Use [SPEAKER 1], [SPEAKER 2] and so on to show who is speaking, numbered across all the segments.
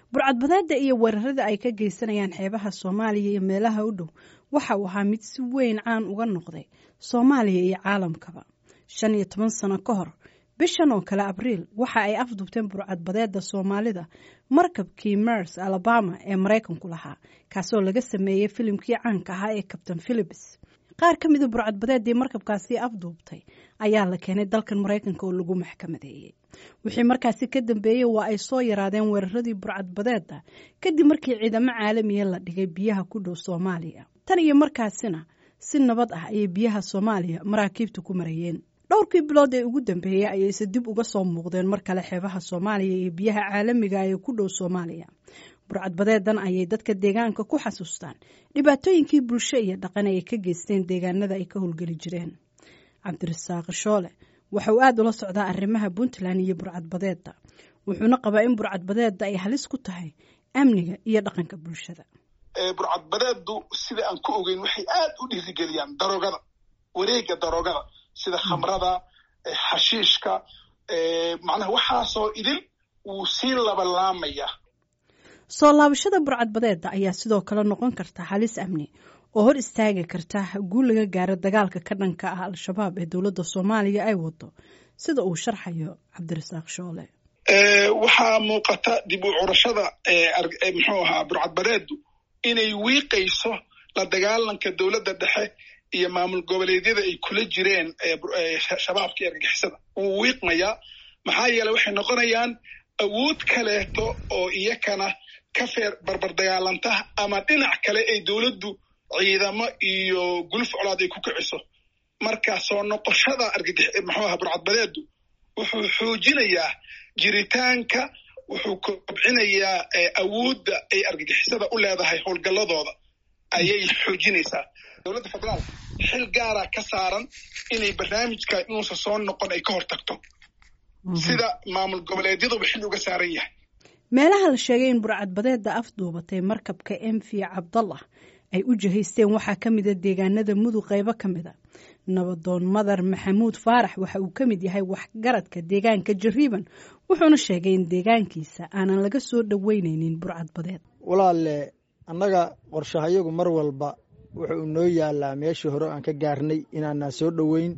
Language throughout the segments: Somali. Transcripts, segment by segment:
[SPEAKER 1] burcadbadeeda iyo weerarada ay ka geysanayaan xeebaha soomaaliya iyo meelaha u dhow waxa uu ahaa mid si weyn caan uga noqday soomaaliya iyo caalamkaba shan iyo toban sano ka hor bishan oo kale abriil waxa ay afdubteen burcadbadeeda soomaalida markabkii mers alabama ee maraykanku lahaa kaasoo laga sameeyey filimkii caanka ahaa ee kabtain philips qaar ka mida burcadbadeedii markabkaasi afduubtay ayaa la keenay dalkan maraykanka oo lagu maxkamadeeyey wixii markaasi ka dambeeyey waa ay soo yaraadeen weeraradii burcadbadeeda kadib markii ciidamo caalamiya la dhigay biyaha ku dhow soomaaliya tan iyo markaasina si nabad ah ayay biyaha soomaaliya maraakiibta ku marayeen dhowrkii bilood ee ugu dambeeyey ayayse dib uga soo muuqdeen mar kale xeebaha soomaaliya iyo biyaha caalamiga ee ku dhow soomaaliya burcadbadeedan ayay dadka deegaanka ku xasuustaan dhibaatooyinkii bulsho iyo dhaqan ay ka geysteen deegaanada ay ka howlgeli jireen cabdirasaaq shoole waxa uu aada ula socdaa arrimaha puntland iyo burcadbadeeda wuxuuna qabaa in burcadbadeeda ay halis ku tahay amniga iyo dhaqanka bulshada
[SPEAKER 2] burcadbadeedu sida aan ku ogeyn waxay aad u dhiirigeliyaan daroogada wareega daroogada sida khamrada xashiishka macnaha waxaasoo idil wuu sii labalaamaya
[SPEAKER 1] soo laabashada burcadbadeeda ayaa sidoo kale noqon karta halis amni oo hor istaagi karta guul laga gaaro dagaalka ka dhanka ah al-shabaab ee dowladda soomaaliya ay wado sida uu sharxayo cabdirasaaq shoole
[SPEAKER 2] waxaa muuqata dib u curashada muxuu ahaa burcadbadeedu inay wiiqayso la dagaalanka dowladda dhexe iyo maamul goboleedyada ay kula jireen shabaabka iyo argagixisada wuu wiiqmayaa maxaa yeele waxay noqonayaan awood kaleeto oo iyakana ka feer barbar dagaalanta ama dhinac kale ay dowladdu ciidamo iyo guluf colaad ay ku kiciso marka soo noqoshada argagix muxuu aha burcadbadeedu wuxuu xoojinayaa jiritaanka wuxuu kobcinayaa awoodda ay argagixisada u leedahay howlgalladooda ayay xoojinaysaa dowladda federaal xil gaara ka saaran inay barnaamijka inuusan soo noqon ay ka hor tagto sida maamul goboleedyaduba xil uga saaran yahay
[SPEAKER 1] meelaha la sheegay in burcadbadeeda afduubatay markabka m v cabdallah ay u jihaysteen waxaa ka mida deegaanada mudug qaybo ka mida nabadoon madar maxamuud faarax waxa uu ka mid yahay waxgaradka deegaanka jariiban wuxuuna sheegay in deegaankiisa aanan laga soo dhoweyneynin burcadbadeed
[SPEAKER 3] walaale annaga qorshahayagu mar walba wuxuu noo yaalaa meeshii hore aan ka gaarnay inaanaan soo dhoweyn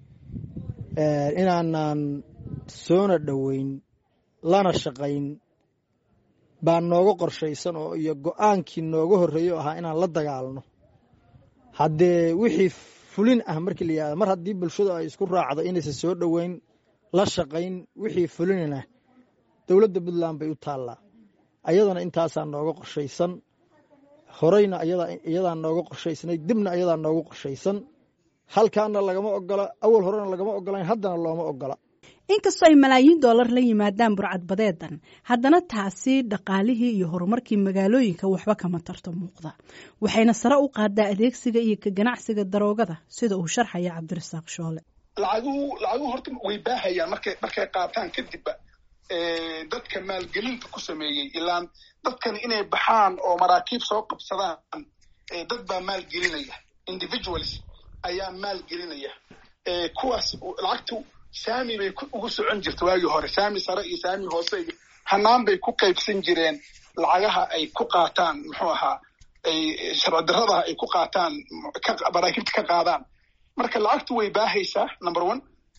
[SPEAKER 3] inaanaan soona dhoweyn lana shaqayn baa nooga qorshaysan oo iyo go-aankii nooga horreeyo ahaa inaan la dagaalno haddee wixii fulin ah markii la yihahdo mar haddii bulshadu ay isku raacdo inaysan soo dhoweyn la shaqayn wixii fulinina dowladda puntland bay u taallaa ayadana intaasaa nooga qorshaysan horeyna iyadaa nooga qorshaysnay dibna ayadaa nooga qorshaysan halkaana lagama ogola awal horena lagama ogolayn haddana looma ogola
[SPEAKER 1] inkastoo ay malaayiin doolar la yimaadaan burcadbadeedan haddana taasi dhaqaalihii iyo horumarkii magaalooyinka waxba kama tarto muuqda waxayna sare u qaadaa adeegsiga iyo ka ganacsiga daroogada sida uu sharxaya cabdirasaaq shoole
[SPEAKER 2] lacaguhu lacaguhu horta way baahayaan markay markay qaataan kadibba dadka maalgelinta ku sameeyey ilaan dadkan inay baxaan oo maraakiib soo qabsadaan dad baa maalgelinaya individuals ayaa maalgelinaya kuwaas lacagtu saami bay ugu socon jirta waagii hore saami sare iyo saami hoose iyo hanaan bay ku qaybsan jireen lacagaha ay ku qaataan muxuu ahaa ay sharci darrada ay ku qaataan maraakiibta ka qaadaan marka lacagtu way baahaysaa number one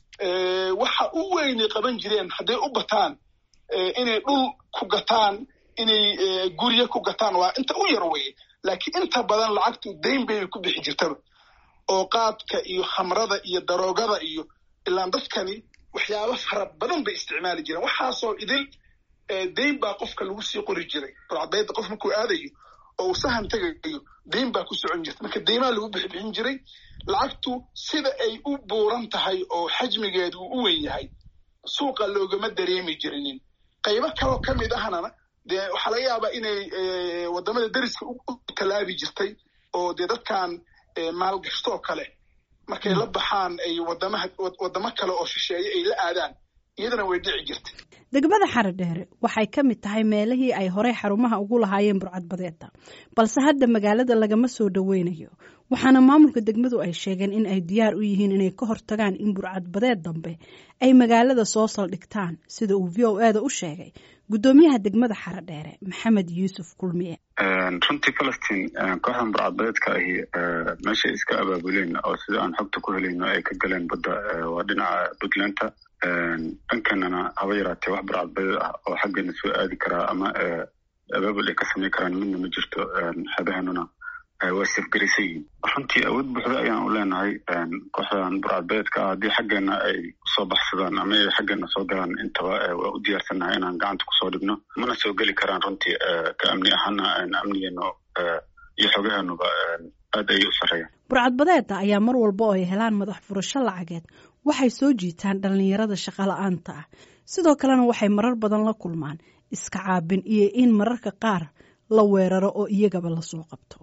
[SPEAKER 2] waxa u weynay qaban jireen hadday u bataan inay dhul ku gataan inay guryo ku gataan waa inta u yar weye laakiin inta badan lacagtu dayn bay ku bixi jirtaba oo qaadka iyo khamrada iyo daroogada iyo ilaan dadkani waxyaaba fara badan bay isticmaali jireen waxaasoo idil dayn baa qofka lagu sii qori jiray burcadbayda qof markuu aadayo oo uu sahan tegayo dayn baa ku socon jirta marka deymaa lagu bixibixin jiray lacagtu sida ay u buuran tahay oo xajmigeedu uu u weyn yahay suuqa loogama dareemi jirinin qaybo kaloo ka mid ahna dee waxaa laga yaabaa inay waddamada deriska u tallaabi jirtay oo dee dadkan maalgashtoo kale markay la baxaan ay wadamaha waddamo kale oo shisheeye ay la aadaan iyadana way dhici jirtay
[SPEAKER 1] degmada xaradheere waxay ka mid tahay meelihii ay horey xarumaha ugu lahaayeen burcadbadeeda balse hadda magaalada lagama soo dhoweynayo waxaana maamulka degmadu ay sheegeen in ay diyaar u yihiin inay ka hortagaan in burcadbadeed dambe ay magaalada soo saldhigtaan sida uu v o eda u sheegay guddoomiyaha degmada xaradheere maxamed yuusuf kulmiye
[SPEAKER 4] runtii falastiin kooxdan burcadbadeedka ahi meeshay iska abaabuleen oo sida aan xogta ku helayno ay ka galeen badda waa dhinaca puntlandta dhankanana haba yaraatee wax burcadbadeed ah oo xaggeena soo aadi karaa ama abaabul ay ka samayn karaan midna ma jirto xeebahanuna waa safgaraysan yihiin runtii awood buuxda ayaan u leenahay kooxdan burcadbadeedka ah haddii xaggeena ay kusoo baxsadaan ama ay xaggeena soo galaan intaba waa u diyaarsannahay inaan gacanta kusoo dhigno mana soo geli karaan runtii ka amni ahaana amnigeenu iyo xogaheenuba aad ayay u sarreeyaan
[SPEAKER 1] burcadbadeeda ayaa mar walba oo ay helaan madax furasho lacageed waxay soo jiitaan dhallinyarada shaqola'aanta ah sidoo kalena waxay marar badan la kulmaan iska caabin iyo in mararka qaar la weeraro oo iyagaba lasoo qabto